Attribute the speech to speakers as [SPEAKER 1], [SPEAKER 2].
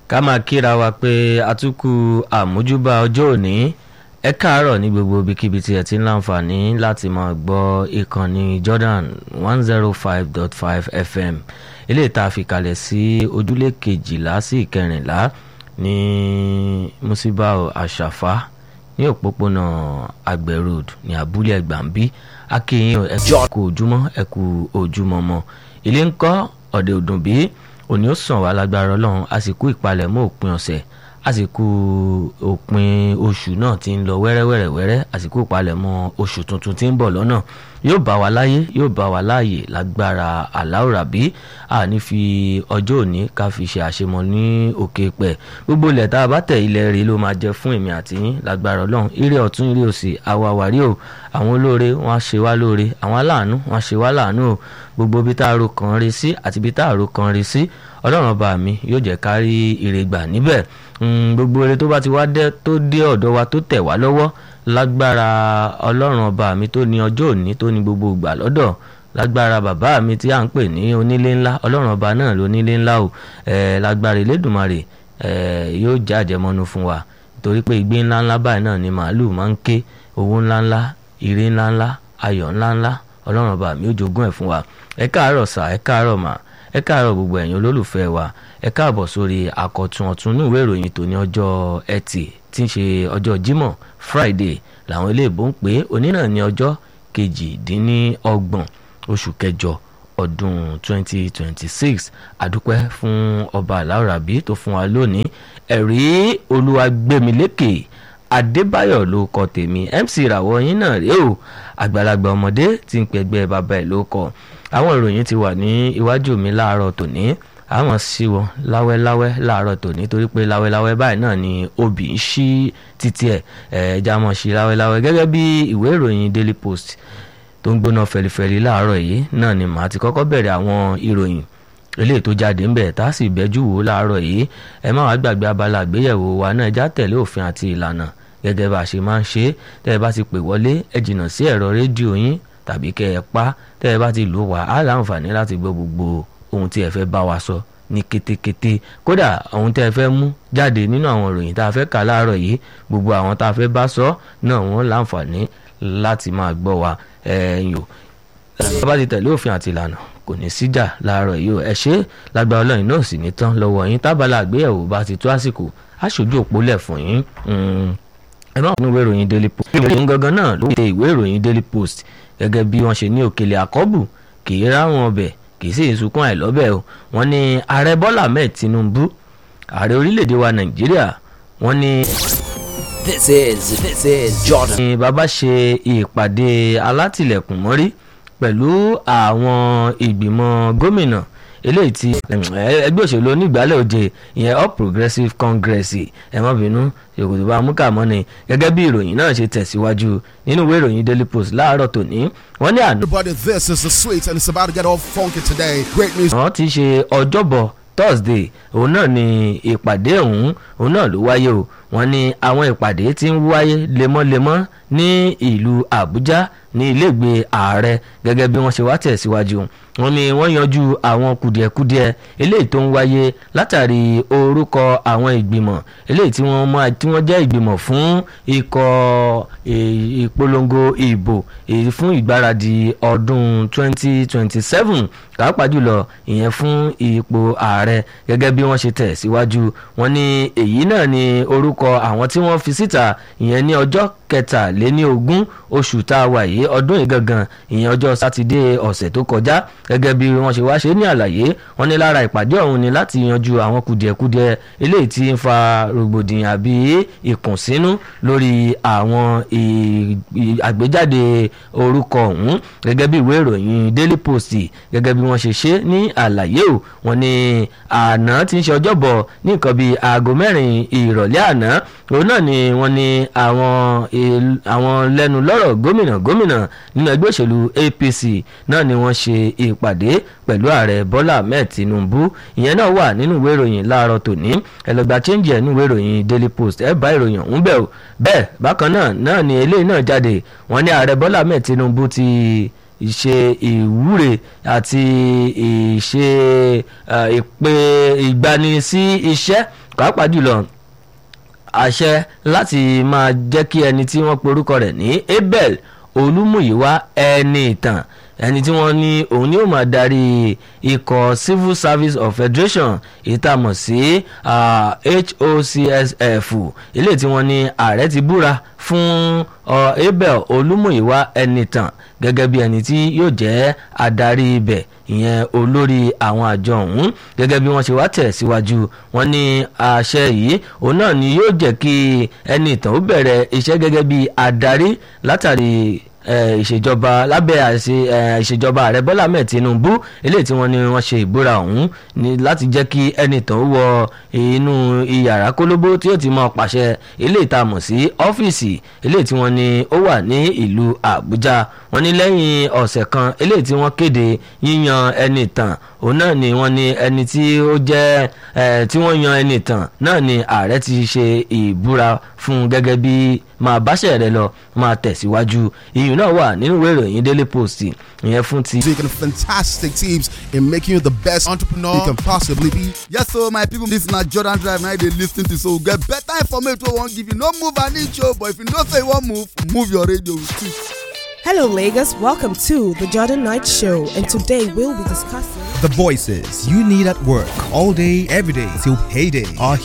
[SPEAKER 1] ká máa kíra wa pé àtúkù àmójúbà ọjọ́ òní ẹ káàárọ̀ ní gbogbo ibikíbi tí ẹ ti ń láǹfààní láti máa gbọ́ ìkànnì Jordan one zero five dot five FM eléyìí tá a fi kalẹ̀ sí ojúlé kejìlá sí ìkẹrìnlá ní musibau àṣàfà ní òpópónà àgbẹ̀ road ní abúlé ẹgbàmbí akínyìn ẹ kú ojúmọ́ ẹ kú ojúmọ́ mọ́ ilé ń kọ́ ọ̀dẹ̀ òdùnbí òní ó sàn wá lágbára ọlọ́run àsìkò ìpalẹ̀mọ́ òpin ọ̀sẹ̀ àsìkò òpin oṣù náà ti ń lọ wẹ́rẹ́wẹ́rẹ́wẹ́rẹ́ àsìkò ìpalẹ̀mọ́ oṣù tuntun ti ń bọ̀ lọ́nà yóò bá wa láyé yóò bá wa láàyè lágbára aláwòrábí àní fi ọjọ́ òní ká fi ṣe àṣemọ ní òkè pẹ̀ gbogbo ilẹ̀ tá a bá tẹ̀ ilẹ̀ rí ló máa jẹ fún èmi àti yín lágbára ọlọ́run ire ọ̀tún ire òsì àwa wàrí o àwọn olóore wọn á ṣe wá lóore àwọn aláàánú wọn á ṣe wá láàánú o gbogbo bí tá a ro kan rí sí àti bí tá a ro kan rí sí ọlọ́run ọba mi yóò jẹ́ ká rí ire gbà níbẹ̀ gbogbo ire tó bá ti wá dé tó dé ọ̀dọ̀ wa tó tẹ̀ wá lọ́wọ́ lágbára ọlọ́run ọba mi tó ní ọjọ́ òní tó ní gbogbo ìgbà lọ́dọ̀ lágbára bàbá mi tí à ń pè ní onílé ńlá ọlọ́run ọba náà ló nílé ńlá o lágbára elédùnmarè yóò jẹ́ àjẹmọ́nú fún wa torí pé ìgbé ńlá ńlá báyìí náà ni màálùú máa ń ké owó ńlá ńlá ire ńlá ńlá ayọ̀ ńlá ńlá ọlọ́run ọba mi ó jogún ẹ̀ fún wa ẹ káàárọ̀ sà ẹ káàárọ̀ mà ẹ káàárọ̀ gbogbo ẹ̀yin olólùfẹ́ wa ẹ káàbọ̀ sórí àkọ́tún ọ̀tún ní ìwé ìròyìn tòní ọjọ́ ẹtì tí ń ṣe ọjọ́ jímọ̀ friday làwọn iléèbó ń pè é òní náà ní ọjọ́ kejìdínlọ́gbọ̀n oṣù kẹjọ ọdún 2026 àdúpẹ́ fún ọba aláwòrábí tó fún wa lónìí ẹ̀rí olúwagbèmílékè adébáyọ̀ ló kọ tèmi mc ìràwọ̀ yín náà rèé o àgbàlagbà ọmọdé tí ń pẹgbẹ́ bàbá ẹ̀ ló kọ àwọn ìròyìn ti wà ní iwájú mi láàárọ̀ tòní àwọn sí wọn láwẹ́láwẹ́ láàárọ̀ tòní torí pé láwẹ́láwẹ́ báyìí náà ni obì ń ṣí títí ẹ̀ ẹ̀ẹ́dá mọ̀ sí láwẹ́láwẹ́ gẹ́gẹ́ bí ìwé ìròyìn daily post tó ń gbóná fẹlifẹli láàárọ̀ yìí náà ni màá ti kọ́kọ́ bẹ̀rẹ̀ àwọn ìròyìn eléyìí tó jáde ń bẹ̀ tá a sì bẹ́jú wò láàárọ̀ yìí ẹ má wàá gbàgbé abala àgbéyẹ̀wò wa náà já tẹ̀lé òfin àti ìlànà gẹ́gẹ́ bá a ṣe máa ń ṣe tẹ́ ẹ bá ti pè wọlé ẹ jìnnà sí ẹ̀rọ rédíò yín tàbí kẹ́ ẹ pa tẹ́ ẹ bá ti lò wá á láǹfààní láti gbọ́ gbogbo ohun tí ẹ fẹ́ bá wa sọ ní kétékété kódà ohun tí ẹ fẹ́ mú jáde nínú àwọn ìròyìn tá a fẹ́ kà láàárọ̀ yìí gbogbo àwọn tá a fẹ́ bá sọ náà wọ́n láǹfààní láti máa gbọ́ wa ẹ̀yìn o ẹ bá ti tẹ̀lé òfin àti ìlànà kò ní síjà láàárọ̀ yìí o ẹ ṣe lágbára ọlọ́run náà sì ní tán lọ́wọ́ yín tábàlà àgbéyẹ̀wò bá ti tó àsìkò aṣojú òpólẹ̀ fún yín ẹ má wọnú ìwé ìròyìn daily post ìròyìn gangan náà ló ṣe ìwé ìròyìn daily post gẹ́gẹ́ bí wọ́n ṣe ní òkèlè àkọ́bù kì í ráwọn ọbẹ̀ kì í sì sunkún àìlọ́bẹ̀ o wọ́n ní ààrẹ bọ́lá ahmed tinubu ààrẹ orílẹ̀-èdè wa nàìjíríà wọ́n ní.
[SPEAKER 2] This is this is Jordan.
[SPEAKER 1] ní bàbá ṣe ìpàdé alátìlẹ̀kùn mọ́rí pẹ̀lú àwọn ìgbìmọ̀ gómìnà eléyìí tí ẹgbẹ́ òṣèlú onígbàálẹ̀ òde ìyẹn all progressives congress ẹ má bínú yòkòtò bá mú kàmọ́ ni gẹ́gẹ́ bí ìròyìn náà ṣe tẹ̀síwájú nínú ìwé ìròyìn daily post láàárọ̀ tòní wọ́n ní àná.
[SPEAKER 3] Everybody, this is the sweet and it's about to get all funky today. Great music.
[SPEAKER 1] wọ́n ti ṣe ọjọ́bọ̀ thursday òun náà ni ìpàdé ọ̀hún òun náà ló wáyé o wọ́n ní àwọn ìpàdé tí ń wáyé lemọ́lemọ́ ní ìlú àbújá ní ilégbèé ààrẹ gẹ́gẹ́ bí wọ́n ṣe wá tẹ̀síwájú wọ́n ní wọ́n yanjú àwọn kùdìẹ̀kudiẹ eléyìí tó ń wáyé látàrí orúkọ àwọn ìgbìmọ̀ eléyìí tí wọ́n máa tí wọ́n jẹ́ ìgbìmọ̀ fún ikọ̀ ìpolongo ìbò fún ìgbáradì ọdún 2027 pàápàá jùlọ ìyẹn fún ipò ààrẹ gẹ́gẹ́ bí wọ́n ṣe tẹ̀ síwájú wọ́n ní èyí náà ni orúkọ àwọn tí wọ́n fi síta ìyẹn ní ọjọ́ kẹtàléní ogún oṣù tá a wà yìí ọdún yìí gangan ìyẹn ọjọ́ sátidé ọ̀sẹ̀ tó kọjá gẹ́gẹ́ bí wọ́n ṣe wá ṣe ní àlàyé wọ́n ní lára ìpàdé ọ̀hún ni láti yanjú àwọn kùdìẹ̀kudiẹ eléyìí tí ń fa rògbòdìyàn àbí ìkùnsínú lórí àwọn àgbéjáde orúkọ ọ̀hún gẹ́gẹ́ bí ìwé ìròyìn daily post gẹ́gẹ́ bí wọ́n ṣe ṣe ní àlàyé o wọ́n ní àná tí ń ṣe ọjọ́bọ̀ ní nǹkan bíi aago mẹ́rin ìrọ̀lẹ́ àná òun náà ni wọ́n ní àwọn àwọn lẹ́nu lọ́rọ̀ gómìnà gómìnà nínú ẹgbẹ́ òṣèlú APC náà ni wọ́n ṣe ìpàdé pẹ̀lú ààrẹ Bọ́lá Ahmed Tinubu ìyẹn náà wà nínú ìwé ìròyìn láàárọ̀ tòní ẹlọgbà change ẹ̀ nínú ìwé ìròyìn Daily Post ẹ̀ bá ìròyìn ọ̀hún bẹ̀ o bẹ́ẹ̀ bákan náà náà ni eléyìí náà jáde wọ́n ní ààrẹ Bọ́lá Ahmed Tinubu ti ìṣe ìwúre àti ìṣe ìpè ìgbani sí iṣẹ́ pàápàá jùlọ àṣẹ láti máa jẹ́ kí ẹni tí wọ́n porúkọ rẹ̀ ní abel olúmúyíwá ẹni ìtàn ẹni tí wọ́n ní òun ni ó máa darí ikọ̀ civil service of federation ìtàmọ̀ sí ah, hocsf ilé tí wọ́n ní ààrẹ ti búra fún uh, abel olúmúyíwá ẹni ìtàn gẹ́gẹ́ bí ẹni tí yóò jẹ́ adarí ibẹ̀ ìyẹn olórí àwọn àjọ ọ̀hún gẹ́gẹ́ bí wọ́n ṣe wá tẹ̀ síwájú wọn ní àṣẹ yìí òun náà ni yóò jẹ́ kí ẹni ìtàn ó bẹ̀rẹ̀ iṣẹ́ gẹ́gẹ́ bí adarí látàrí eh, ìṣèjọba lábẹ́ àṣẹ eh, ìṣèjọba ààrẹ bọ́lá ahmed tinubu eléyìí tí wọ́n ní wọ́n ṣe ìbúra ọ̀hún ní láti jẹ́ kí ẹni tán wọ inú iyàrá kólóbó tí yóò ti mọ pàṣẹ eléyìí tá a mọ̀ sí ọ́fíìsì eléyìí tí wọ́n ní ó wà ní ìlú àbújá wọ́n ní lẹ́yìn ọ̀sẹ̀ kan eléyìí tí wọ́n kéde yíyan ẹni tàn òun náà ni wọ́n ní ẹni tí ó jẹ́ eh, tí wọ́n yan ẹni tàn náà ni ààrẹ ti ṣe ìbúra fún gẹ́gẹ́ bí máa báṣẹ̀ rẹ lọ máa tẹ̀síwájú iyùn náà wà nínú ìwé ìròyìn daily post ìyẹn fún ti.
[SPEAKER 3] Taking fantastic tips in making you the best entrepreneur you can possibly be.
[SPEAKER 4] Yes, so my people, this na Jordan Drive now they lis ten to so get better information wey wan give you. No move an inch o, but if you know say you wan move, move your radio with it.
[SPEAKER 5] Hello, Lagos. Welcome to the Jordan Knight Show, and today we'll be discussing.
[SPEAKER 6] The voices you need at work all day, every day till payday are